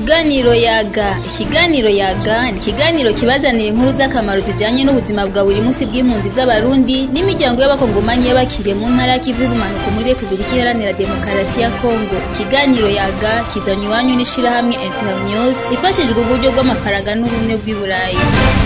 Ikiganiro yaga ikiganiro yaga ni ikiganiro kibazanira inkuru z'akamaro zijanye n'ubuzima bwa buri munsi bw'impunzi z'abarundi n'imiryango y'abakongomanyi y'abakiriye mu ntara y'ikivu y'ubumanuko muri repubulika iharanira demokarasi ya kongo ikiganiro yaga kizanywe iwanyu n'ishirahamwe internews ifashijwe uburyo bw'amafaranga n'ubumwe bw'i burayi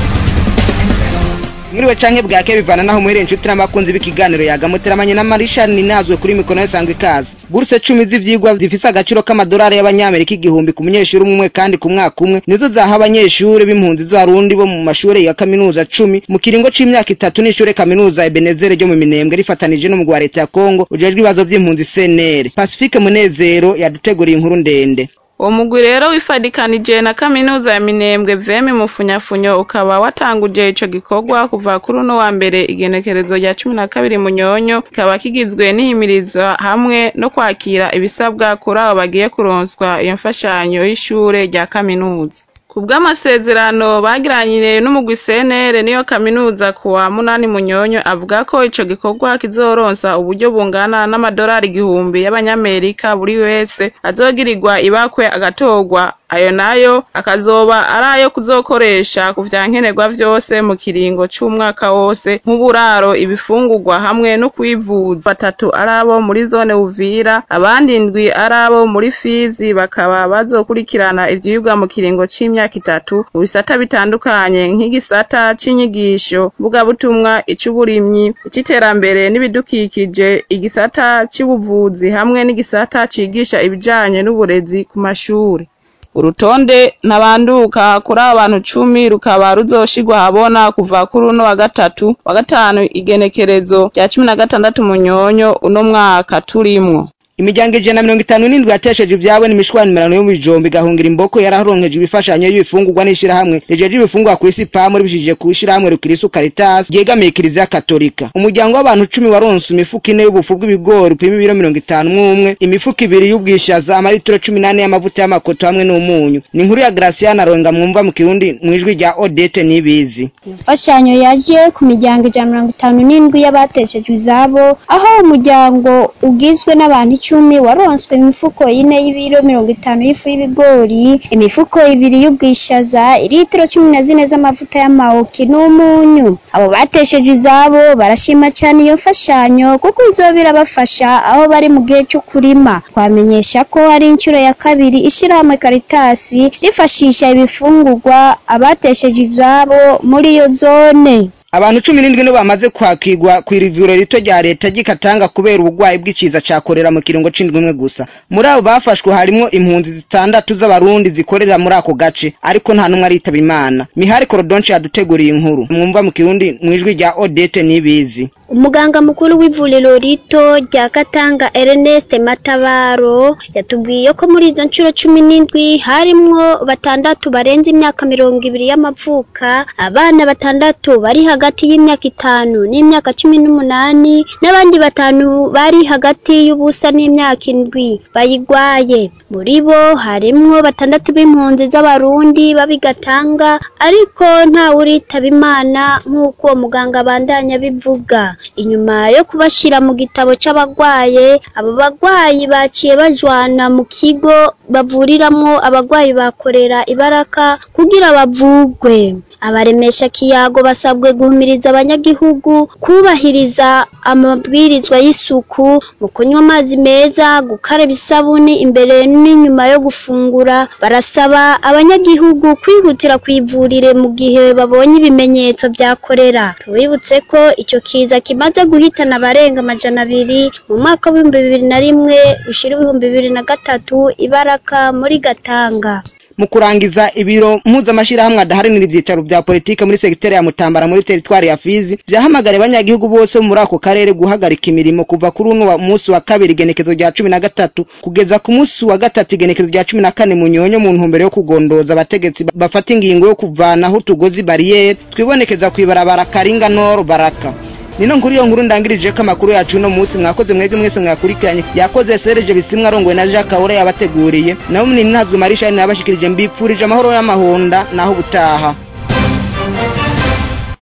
mwiriwe canke bwake bivana naho muhereye inshuti n'abakunzi b'ikiganiro yagamuteramanye na Marisha ninazwe kuri mikono yasanzwe ikaze buruse cumi z'ivyigwa zifise agaciro k'amadolari y'abanyamerika igihumbi ku munyeshuri umwe kandi ku mwaka umwe nizo zaha abanyeshuri b'impunzi z'abarundi bo mu mashure ya kaminuza cumi mu kiringo c'imyaka itatu n'ishure kaminuza Ebenezere ryo mu Minembwe rifatanije n'umugwi wa leta ya Kongo ujejwe ibibazo vy'impunzi CNR Pacifique Munezero yaduteguriye inkuru ndende uwo mugwi rero wifadikanije na kaminuza ya minembwe vemi mufunyafunyo ukaba watanguje ico gikorwa kuva kuri uno wa mbere igenekerezo rya cumi na kabiri munyonyo kikaba kigizwe n'ihimirizwa hamwe no kwakira ibisabwa kuri abo bagiye kuronswa iyo mfashanyo y'ishure rya kaminuza ku bw'amasezerano bagiranyire n'umugwi CNR niyo kaminuza ku wa munani munyonyo avuga ko ico gikorwa kizoronsa uburyo bungana n'amadolari igihumbi y'abanyamerika buri wese azogirirwa ibakwe agatorwa ayo nayo akazoba ari ayo kuzokoresha ku vyankenerwa vyose mu kiringo c'umwaka wose nk'uburaro ibifungurwa hamwe no kwivuza batatu ari abo muri zone Uvira abandi ndwi ari abo muri Fizi bakaba bazokurikirana ivyigwa mu kiringo c'imyaka itatu mu bisata bitandukanye nk'igisata c'inyigisho mvugabutumwa ic'uburimyi ic'iterambere n'ibidukikije igisata c'ubuvuzi hamwe n'igisata cigisha ibijanye n'uburezi ku mashuri urutonde ntabanduka kuri abo bantu cumi rukaba ruzoshirwa habona kuva kuri uno wa gatatu wa gatanu igenekerezo rya cumi na gatandatu munyonyo uno mwaka turimwo imiryango ijana na mirongo itanu n'indwi yatesheje ivyabo n'imishwanimirano yo mu bijombo igahungira imboko yararonkeje ibifashanyo y'ibifungurwa n'ishirahamwe rijeje ibifungurwa kw'isi pamu ribishije ku ishirahamwe rukirisu caritas ryegamiye kiliziya katolika umuryango w'abantu cumi waronse imifuko ine y'ubufu bw'ibigori upima ibiro mirongo itanu mw'umwe imifuko ibiri y'ubwishaza amaritiro cumi n'ane y'amavuta y'amakoto hamwe n'umunyu ni inkuru ya Graciana Ronga mwumva mu kirundi mwijwi rya Odette Nibizi imfashanyo yaje ku miryango ijana na mirongo itanu n'indwi y'abateshejwe izabo aho umuryango ugizwe n'abantu icumi waronswe imifuko ine y'ibiro mirongo itanu y'ifu y'ibigori imifuko ibiri y'ubwishaza ilitiro cumi na zine z'amavuta y'amawoki n'umunyu abo batesheje izabo barashima cyane iyo mfashanyo kuko izoba irabafasha aho bari mu gihe cyo kurima twamenyesha ko ari inshuro ya kabiri ishirahamwe karitasi rifashisha ibifungurwa abatesheje izabo muri iyo zone abantu cumi n'indwi nibo bamaze kwakirwa kw'irivuriro rito rya leta ry'ikatanga kubera ubugwayi bw'iciza ca korera mu kiringo c'indwi imwe gusa muri abo bafashwe harimwo impunzi zitandatu z'abarundi zikorera muri ako gace ariko nta n'umwe aritaba imana mihari korodonce yaduteguriye inkuru mwumva mu kirundi mwijwi rya odete nibizi umuganga mukuru w'ivuriro rito rya Katanga Ernest Matabaro yatubwiye ko muri izo nshuro cumi n'indwi harimwo batandatu barenze imyaka mirongo ibiri y'amavuka abana batandatu bari hagati y'imyaka itanu n'imyaka cumi n'umunani n'abandi batanu bari hagati y'ubusa n'imyaka indwi bayigwaye muri bo harimwo batandatu b'impunzi z'abarundi babigatanga ariko nta uritaba imana nk'uko uwo muganga abandanya bivuga inyuma yo kubashira mu gitabo c'abagwaye abo bagwayi baciye bajwana mu kigo bavuriramwo abagwayi bakorera ibaraka kugira bavugwe abaremesha kiyago basabwe guhumiriza abanyagihugu kubahiriza amabwirizwa y'isuku mu kunywa amazi meza gukaraba isabuni imbere n'inyuma yo gufungura barasaba abanyagihugu kwihutira kwivurire mu gihe babonye ibimenyetso vya korera tubibutse ko ico kiza kimaze guhitana abarenga amajana abiri mu mwaka w'ibihumbi bibiri na rimwe ushira ibihumbi bibiri na gatatu ibaraka muri gatanga mu kurangiza ibiro mpuzamashirahamwe adaharanira ivyicaro vya politike muri segiteri ya Mutambara muri teritwari ya Fizi vyahamagara abanyagihugu bose bo muri ako karere guhagarika imirimo kuva kuri uno munsi wa kabiri igenekezo rya cumi na gatatu kugeza ku munsi wa gatatu igenekezo rya cumi na kane mu nyonyo mu ntumbero yo kugondoza abategetsi bafata ingingo yo kuvanaho utugozi bariyeri twibonekeza kw'ibarabara Karinga Nord Baraka nino nkuru iyo nkuru ndangirije ko amakuru yacu uno munsi mwakoze mwebwe mwese mwakurikiranye yakoze Serge Bisimwa arongowe na Jacques Kaure yabateguriye naho munini ntazwe Marisha nabashikirije mbipfurije amahoro y'amahonda naho butaha